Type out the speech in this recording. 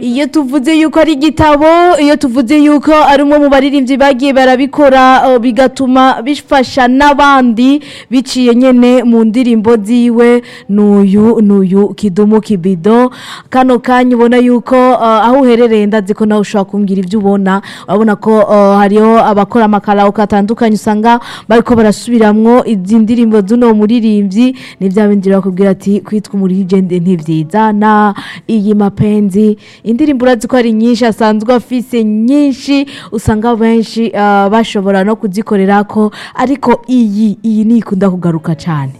iyo tuvuze yuko ari igitabo iyo tuvuze yuko ari umwe mu baririmbyi bagiye barabikora uh, bigatuma bifasha n'abandi biciye nyene mu ndirimbo ziwe n'uyu n'uyu kidumu kibido kano kanya ubona yuko uh, aho uherereye ndazi ko nawe ushobora kumbwira ibyo ubona urabona ko uh, hariho abakora amakaraoke atandukanye usanga bariko barasubiramwo izi ndirimbo z'uno muririmbyi ni bya bindi bakubwira ati kwitwa umurigende ntivyizana iyi mapenzi indirimbo urazi ko ari nyinshi asanzwe afise nyinshi usanga benshi uh, bashobora no kuzikorera ko ariko iyi iyi nikunda kugaruka cyane